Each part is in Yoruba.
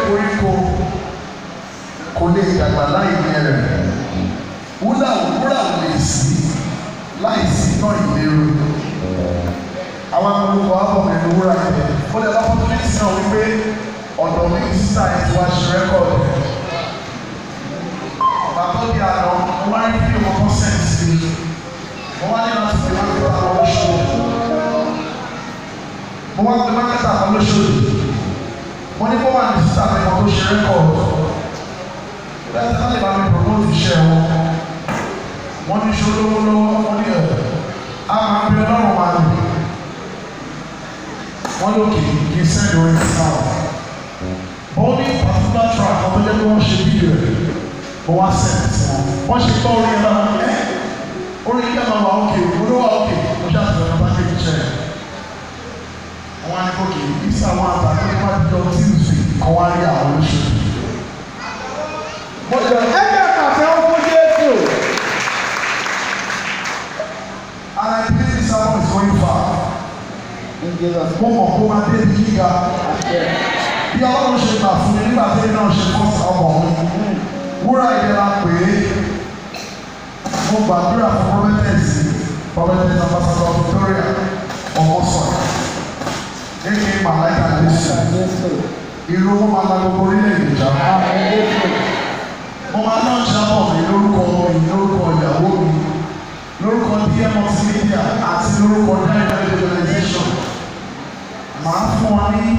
koríko kò lè dàgbà láì ní ẹrẹ̀ wúrà wúrà ò lè sí láì sí náà ìlérò àwọn akọ̀lùkọ̀ àbọ̀mọ̀ ẹni wúrà yẹn ó lè lọ́pọ̀ tó ní sí náà wípé ọ̀dọ̀ mi ti sísá yẹn ti wá ṣe rẹ́kọ̀dù bàbá bí àná mo wá rí fídíò kan fún sẹ́ǹsì mi mo wá ní láti fi máa ń gbà àwọn oṣù mo wá pe mákẹ́tà kan lóṣooṣù mo ní kó wà ní sísá mi kan tó ṣe rẹ́kọ̀dù bẹ́ẹ̀ tí wọ́n lè bá mi promote iṣẹ́ wọn wọ́n ní ṣolówó lọ́wọ́ wọ́n ní ẹ̀ á máa ń bí ọlọ́run máa lò wọ́n lókè kì í sẹ́ni orin sáà wọ́n ní particular track wọ́n tó jẹ́ pé wọ́n ṣe fídíò rẹ̀ wọ́n wá sẹ́ni sí wọn wọ́n ṣe gbọ́ orin yẹn lọ́wọ́ ẹ́ orin yẹn máa wà ókè olówó ókè mo ṣe àtúntò ọ̀nà bá kéde iṣẹ́ rẹ̀ wọ́n á ní kókè ìsà wọn àtàkùn nípa dídọ̀ tí ì sè kọ́ wá rí àwọn olóṣèlú. mo jẹ́ Ẹgbẹ́ pàtẹ́wọ́ fún Jésù. and I believe this album is going far. In Jesus' mo mọ̀ kó máa dé ibi gíga name. bí ọlọ́run ṣe gbà fún mi nígbà tí náà ṣe fọ́ ọmọ mi wúrà ìlera pé mo gbàdúrà fún prọfẹtẹsì prọfẹtẹsì ambassador Victoria ọmọsàn ní màláìka jésù Jésù. irú wọn máa la gbogbo orílẹ̀-èdè ìjà Àmín Jésù. mo máa náà jábọ̀ mi lórúkọ mi lórúkọ ìyàwó mi lórúkọ dm multimedia àti lórúkọ diamond organization màá fún ọ ní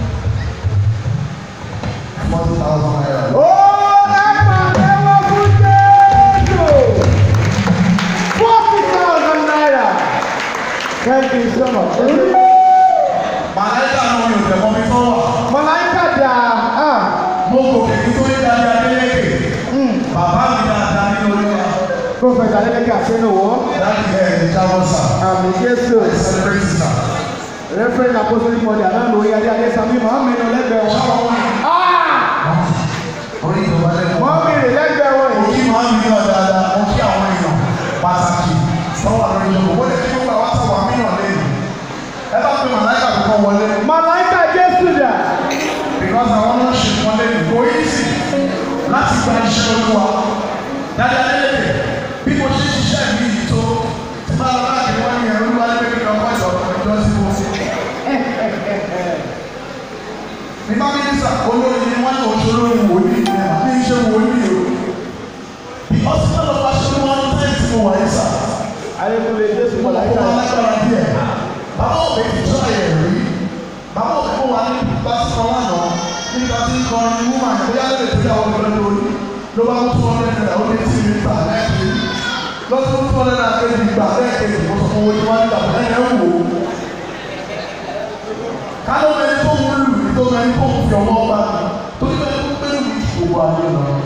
forty thousand naira. Ó ẹ pàtẹ́wọ́ fún Jésù. Forty thousand naira. Thank you so much. Màláìka náà mi ò tẹ̀ mọ́ mi tó wà. Mọ̀láìkà dà. Ah. Mo gòkè kí tó yé dáadáa Adélékè. Bàbá mi dáadáa ní olúwa. Prọfẹ̀tà Adélékè Àṣẹ́nuwọ́. Dáàbì ẹ̀ ẹ̀ jábọ̀ sà. Àmín Jésù. I celebrate sà. Reverend Apostolic Mother náà lórí adé adé sami Mọ̀hámẹ́d lẹ́gbẹ̀ẹ́ wọn. Ṣáwọ́ wọn. Ah! Orí ìjọba lẹ́nu. Mọ̀hámẹ́d lẹ́gbẹ̀ẹ́ wọn Mo yìí. kí máa ń yàn dáadáa, mo kí àwọn èèyàn pàtàkì lọ́wọ́ lórí ìjọba. Mo lè kí gbogbo àwọn sábà mílíọ̀n lẹ́yìn. Ẹ bá pe màláìka kankan wọlé. Mọ̀láìkà Jésù dà. Because àwọn náà ṣe wọn lẹ́nu. Kò yí sí láti gba iṣẹ́ olúwa. Dáadáa Adélékè, bí mo ṣe ṣiṣẹ́ mi yìí tó, tí máa lọ láti wọ́n ní ẹ̀rú wálé pé kí ni ọkọ̀ ìjọ ìjọ sí mo. ní bá mínísà olórí ni wọ́n ní òṣèré wòlíì ní ẹ̀ ní iṣẹ́ wòlíì o. because none of us ṣe wọ́n ní tẹ́lẹ̀ tí mo wà yìí sà. Ayékúnlé Jésù mo lọ́kọ́ Mọ̀láìkà. wọn lágbára díẹ̀. bàbá òbí ti tọ́ ẹ̀ rí. bàbá òbí mo wà ní bá ti kọ́ lánàá nígbà tí ń kọrin ní wúmà ní bóyá lè tó yàwó lọ lórí ló bá mú tó ọ̀rẹ́ rẹ̀ ó lé tí mi gbà lẹ́ẹ̀kejì lọ́tún tó ọ̀rẹ́ rẹ̀ kejì gbà lẹ́ẹ̀kejì mo sọ fún owó tí wọ́n ń gbà lẹ́yìn ẹ̀ wò ó kálọ̀ mẹ́rin tó ń lù mí tó mẹ́rin tó ń fi ọmọ bá mi torí mẹ́rin tó ń pẹ́lú mi ju gbogbo ayé lọ.